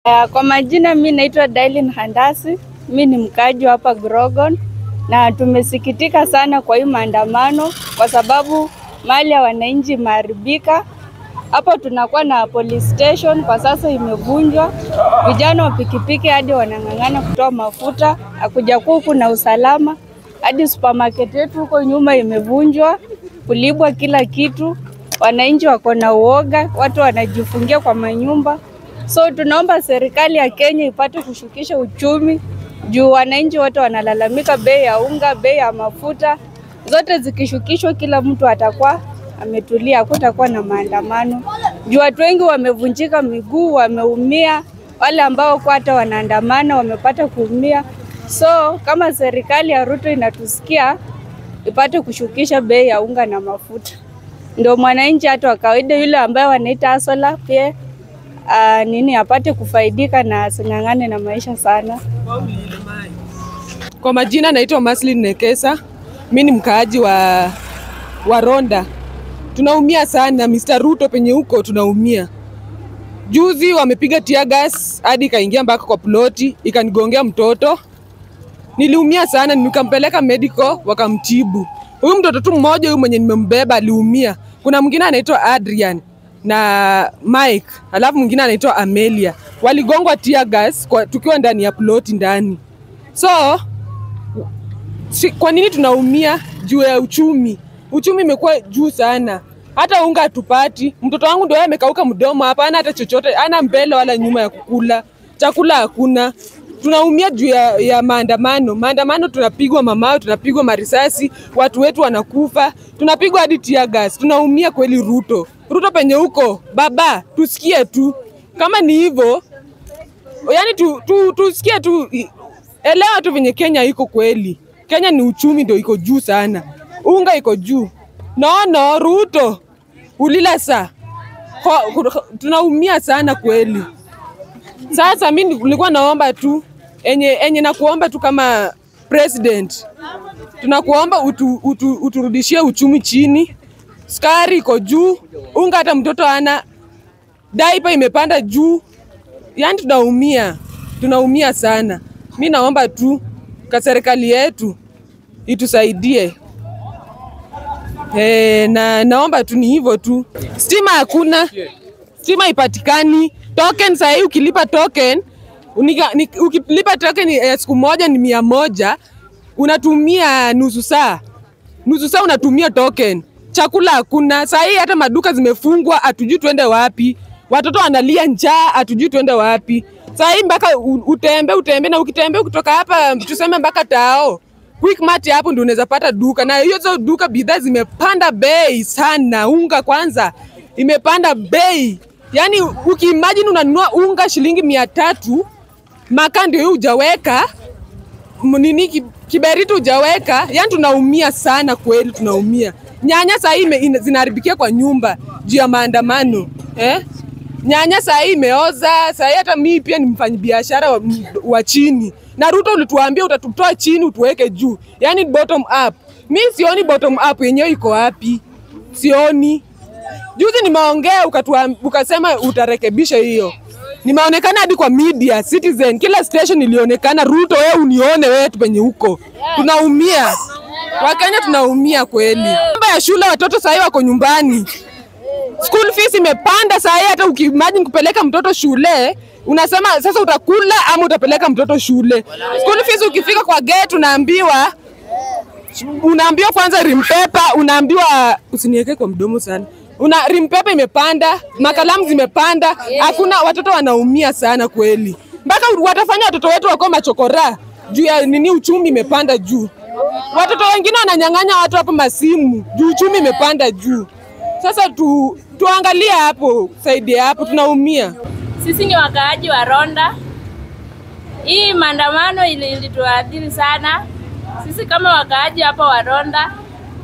Uh, kwa majina mi naitwa Dailin Handasi, mi ni mkaaji wa hapa Grogon, na tumesikitika sana kwa hii maandamano kwa sababu mali ya wananchi imeharibika. Hapo tunakuwa na police station kwa sasa imevunjwa, vijana wa pikipiki hadi wanang'ang'ana kutoa mafuta, hakuja kuwa huku na usalama, hadi supermarket yetu huko nyuma imevunjwa, kulibwa kila kitu, wananchi wako na uoga, watu wanajifungia kwa manyumba. So tunaomba serikali ya Kenya ipate kushukisha uchumi juu wananchi wote wanalalamika bei ya unga, bei ya mafuta, zote zikishukishwa, kila mtu atakuwa ametulia, hakutakuwa na maandamano juu watu wengi wamevunjika miguu, wameumia. Wale ambao kwa hata wanaandamana wamepata kuumia. So kama serikali ya Ruto inatusikia, ipate kushukisha bei ya unga na mafuta, ndio mwananchi hata wa kawaida yule ambaye wanaita asola pia Uh, nini apate kufaidika na asing'ang'ane na maisha sana. Kwa majina naitwa Maslin Nekesa, mi ni mkaaji wa, wa Ronda. Tunaumia sana Mr. Ruto penye huko tunaumia. Juzi wamepiga tear gas hadi ikaingia mpaka kwa ploti ikanigongea mtoto. Niliumia sana, nikampeleka medical wakamtibu. Huyu mtoto tu mmoja huyu mwenye nimembeba aliumia. Kuna mwingine anaitwa Adrian na Mike, alafu mwingine anaitwa Amelia. Waligongwa tear gas kwa, tukiwa ndani ya ploti ndani. So si, kwa nini tunaumia? Juu ya uchumi. Uchumi imekuwa juu sana, hata unga hatupati. Mtoto wangu ndio yeye amekauka mdomo hapa, hana hata chochote, hana mbele wala nyuma ya kukula, chakula hakuna. Tunaumia juu ya, ya maandamano. Maandamano tunapigwa mamao, tunapigwa marisasi, watu wetu wanakufa, tunapigwa hadi tear gas. Tunaumia kweli. Ruto, Ruto penye huko baba, tusikie tu kama ni hivyo, yani tu, tu, tusikie tu, elewa tu venye Kenya iko kweli. Kenya ni uchumi ndio iko juu sana, unga iko juu. Nono Ruto ulila saa, tunaumia sana kweli. Sasa mi nilikuwa naomba tu enye, enye nakuomba tu kama president, tunakuomba utu, utu, uturudishie uchumi chini. Sukari iko juu, unga hata mtoto ana, daipa imepanda juu, yani tunaumia, tunaumia sana. Mi naomba tu ka serikali yetu itusaidie. E, na naomba tu ni hivyo tu. Stima hakuna, stima ipatikani. Token sahii ukilipa token unika, ni, ukilipa token ya siku moja ni mia moja unatumia nusu saa, nusu saa unatumia token. Chakula hakuna sahii, hata maduka zimefungwa, hatujui tuende wapi. Watoto wanalia njaa, hatujui tuende wapi. Sahii mpaka utembe utembe, na ukitembea kutoka hapa tuseme mpaka Tao Quickmart hapo ndio unaweza pata duka, na hizo duka bidhaa zimepanda bei sana. Unga kwanza imepanda bei, yaani ukiimagine unanunua unga shilingi mia tatu, makaa ndio hiyo hujaweka nini, kiberiti hujaweka, yaani tunaumia sana kweli, tunaumia. Nyanya saa hii zinaharibikia kwa nyumba juu ya maandamano eh? Nyanya saa hii imeoza. Saa hii hata mimi pia ni mfanyabiashara wa, wa chini na Ruto ulituambia utatutoa chini utuweke juu, yaani bottom up. Mi sioni bottom up yenyewe iko wapi, sioni. Juzi nimeongea ukasema utarekebisha hiyo, nimeonekana hadi kwa media Citizen, kila station ilionekana. Ruto, wewe unione wewe tu penye huko, tunaumia Wakenya, tunaumia kweli. Mambo ya shule, watoto sahii wako nyumbani, school fees imepanda sahii. Hata ukiimagine kupeleka mtoto shule unasema sasa utakula ama utapeleka mtoto shule. School fees ukifika kwa gate unaambiwa unaambiwa kwanza rimpepa, unaambiwa usiniweke kwa mdomo sana. Una rimpepa imepanda, makalamu zimepanda, hakuna watoto wanaumia sana kweli. Mpaka watafanya watoto wetu wako machokora juu ya nini? Uchumi imepanda juu. Watoto wengine wananyang'anya watu hapo masimu juu uchumi imepanda juu. Sasa tu, tuangalie hapo, saidia hapo, tunaumia. Sisi ni wakaaji wa Ronda. Hii maandamano ilituadhiri sana sisi kama wakaaji hapa wa Ronda,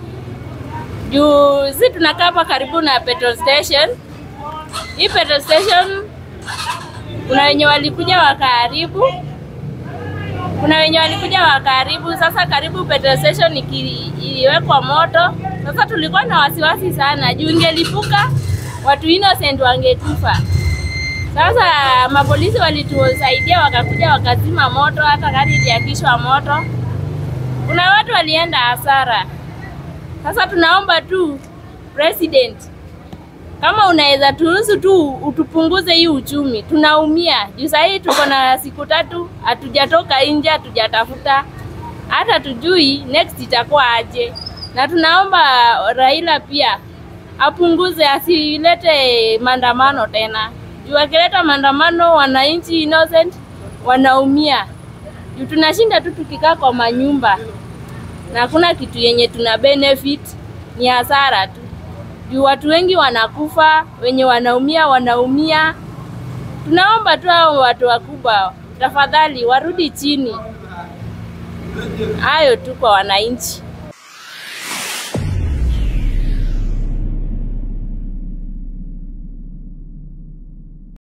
juu sisi tunakaa hapa karibu na petrol station. Hii petrol station kuna wenye walikuja wakaharibu, kuna wenye walikuja wakaharibu. Sasa karibu petrol station iliwekwa moto. Sasa tulikuwa na wasiwasi sana juu ingelipuka watu innocent wangetufa. Sasa mapolisi walitusaidia, wakakuja wakazima moto, hata gari iliakishwa moto. Kuna watu walienda hasara. Sasa tunaomba tu president, kama unaweza turuhusu tu utupunguze hii uchumi, tunaumia juu. Saa hii tuko na siku tatu hatujatoka nje, hatujatafuta hata tujui next itakuwa aje, na tunaomba Raila pia apunguze, asilete maandamano tena juu akileta maandamano wananchi innocent wanaumia juu tunashinda tu tukikaa kwa manyumba na hakuna kitu yenye tuna benefit, ni hasara tu juu watu wengi wanakufa, wenye wanaumia wanaumia. Tunaomba tu hao watu wakubwa tafadhali warudi chini. Hayo tu kwa wananchi.